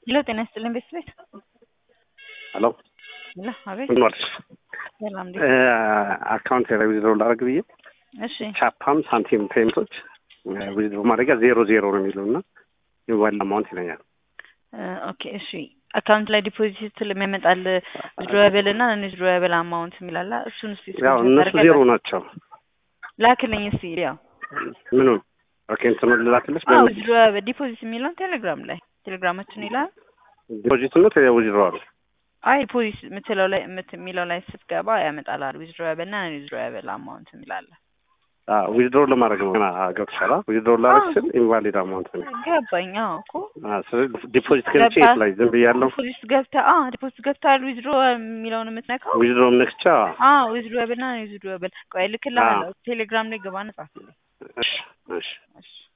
ሄሎ ጤና ይስጥልኝ ቤተሰቤት ሄሎ ሄሎ አቤት ምን ዋልሽ? ሰላም እንዴት አካውንት ላይ ዊዝድሮ ላደርግ ብዬ እሺ ቻፓም ሳንቲም ፔመንቶች ዊዝድሮ ማድረጊያ ዜሮ ዜሮ ነው የሚለው እና የሞባይል አማውንት ይለኛል። ኦኬ እሺ አካውንት ላይ ዲፖዚት ስለሚያመጣል ዊዝድሮብል እና ነን ዊዝድሮብል አማውንት የሚላላ እሱን እስቲ ያው እነሱ ዜሮ ናቸው። ላክልኝ እስቲ ያው ምኑን ኦኬ እንትኑ ልላክልሽ አዎ ዊዝድሮብል ዲፖዚት የሚለውን ቴሌግራም ላይ ቴሌግራማችን ይላል ዲፖዚት ነው ዊዝድሮ አሉ አይ ዲፖዚት የምትለው ላይ የምት- የሚለው ላይ ስትገባ ያመጣላል ዊዝድሮብል እና ነን ዊዝድሮብል አማውንት የሚላለ ዊዝድሮ ለማድረግ ነው ገና ገብቶሻል። ዊዝድሮ ላደርግ ስል ኢንቫሊድ አማውንት ነው። ገባኝ አዎ እኮ አዎ፣ ስለዚህ ዲፖዚት ገብቼ የት ላይ ዝም ብያለሁ። ዲፖዚት ገብተህ አዎ ዲፖዚት ገብተሃል ዊዝድሮ የሚለውን የምትነካው ዊዝድሮ ነክቻ አዎ ዊዝድሮብል እና ነን ዊዝድሮብል ቆይ ልክልሃለሁ ቴሌግራም ላይ ገባና ጻፍልኝ እሺ እሺ እሺ